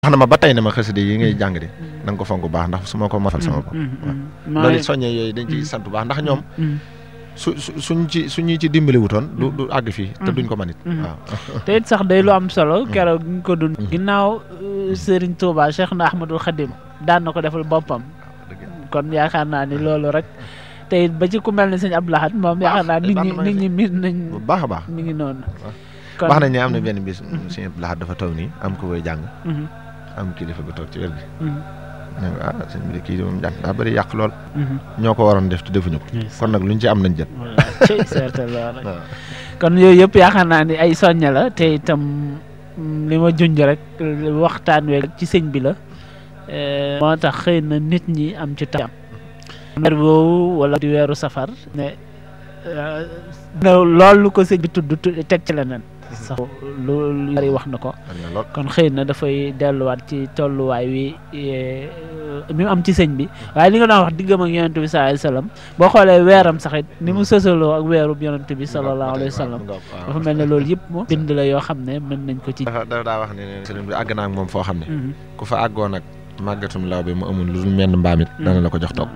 wax na ma ba tey ne ma xasida yi ngay jàng de na nga ko fonk bu baax ndax su ma ko mafal sama bopp loolu it soññee yooyu dañ ciy sant bu baax ndax ñoom su su suñ ci suñu ci dimbali wutoon du du àgg fii te duñ ko manit waaw te it sax day lu am solo keroog ñu ko dund ginnaaw Serigne Touba Cheikh na Ahmadul Khadim daan na ko defal boppam kon yaakaar naa ni loolu rek te it ba ci ku mel ne sëñ Abdou Lahad moom yaakaar naa nit ñi nit ñi miin nañ bu baax a baax mi ngi noonu wax nañ ne am na benn bis sëñ Abdou Lahad dafa taw nii am ko koy jàng am kilifa gu toog ci wér gi ne ko ah sëñ bi de kii moom jàng daa bëri yàq lool ñoo ko waroon def te defuñu ko kon nag luñ ci am nañ jët cey certain loolu kon yooyu yëpp yaakaar naa ni ay soñña la te itam li ma junj rek waxtaan we ci sëñ bi la moo tax xëy na nit ñi am ci tam weer boobu wala di weeru safar ne loolu ko sëñ bi tudd teg ci leneen sax lu bari wax na ko kon xëy na dafay delluwaat ci tolluwaay wi mi am ci sëñ bi waaye li nga doon wax diggam ak yonent bi sallallahu alayhi wasallam boo xoolee weeram saxit ni mu sësaloo ak weeru yonent bi sallallahu alayhi wasallam dafa mel ne loolu yëpp moom bind la yoo xam ne mën nañ ko ci dafa daa wax ne sëriñ bi àgg naa ak moom foo xam ne ku fa àggoon ak màggatum law bi mu amul lu dul menn mbaam it dana la ko jox toog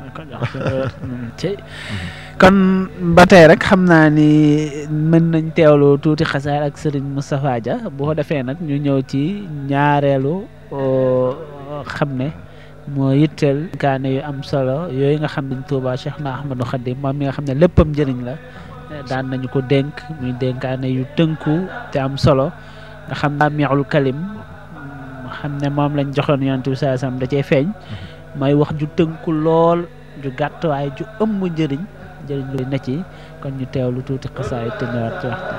kon ba tey rek xam naa ni mën nañ teewlu tuuti xasaar ak Serigne Moustapha Dia bu ko defee nag ñu ñëw ci ñaareelu xam ne moo yitteel kaane yu am solo yooyu nga xam ne Touba Cheikh na Ahmadou Khadim moom mi nga xam ne léppam njëriñ la daan nañu ko dénk muy dénkaane yu tënku te am solo nga xam naa meexul kalim xam ne moom lañ joxoon yonent bi saa sam da cee feeñ mooy wax ju tënku lool ju gàtt waaye ju ëmb njëriñ njëriñ lu ne ci kon ñu teewlu tuuti xasaay te ñëwaat ci waxtaan